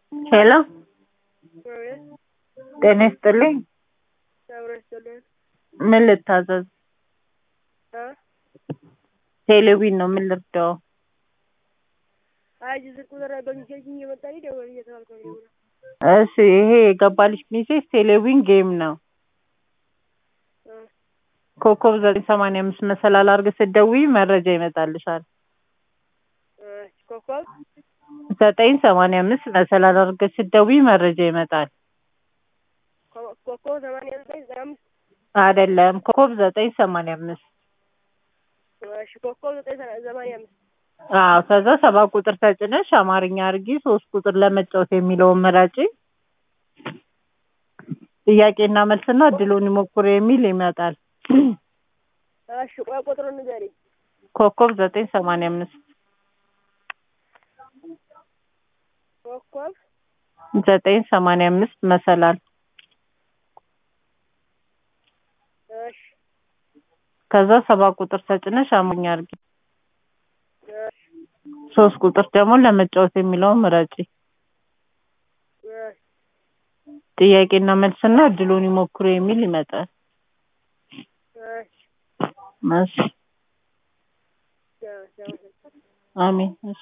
ሄሎ አቤት ጤና ይስጥልኝ። አብሮ ይስጥልን ምን ልታዘዝ? እ ቴሌቪዥን ነው። ምን ልርዳው? አይ ስልክ ቁጥር በሚሴጅ እየመጣልኝ ደወል እየተባልኩ ነው የምደውለው። እሺ ይሄ የገባልሽ ሜሴጅ ቴሌቪዥን ጌም ነው። እ ኮከብ ዘጠኝ ሰማንያ አምስት መሰላል አድርገሽ ስትደውይ መረጃ ይመጣልሻል። እሺ ኮከብ ዘጠኝ ሰማንያ አምስት መሰላል አድርገሽ ስትደውይ መረጃ ይመጣል። ኮ- ኮከብ ሰማንያ ዘጠኝ ዘጠና አምስት አይደለም ኮከብ ዘጠኝ ሰማንያ አምስት እሺ ኮከብ ዘጠኝ ሰ- ሰማንያ አምስት አዎ ከዛ ሰባት ቁጥር ተጭነሽ አማርኛ አድርጊ ሶስት ቁጥር ለመጫወት የሚለውን ምረጪ። ጥያቄና መልስና እድሉን ይሞክሩ የሚል ይመጣል። እሺ ቆይ ቁጥሩን ንገሪኝ። ኮከብ ዘጠኝ ሰማንያ አምስት ኮከብ ዘጠኝ ሰማንያ አምስት መሰላል እሺ ከዛ ሰባት ቁጥር ተጭነሽ አማርኛ አድርጊ እሺ ሶስት ቁጥር ደግሞ ለመጫወት የሚለውን ምረጪ። እሺ ጥያቄና መልስና እድሉን ይሞክሩ የሚል ይመጣል። እሺ እሺ ቻው ቻው አሜን። እሺ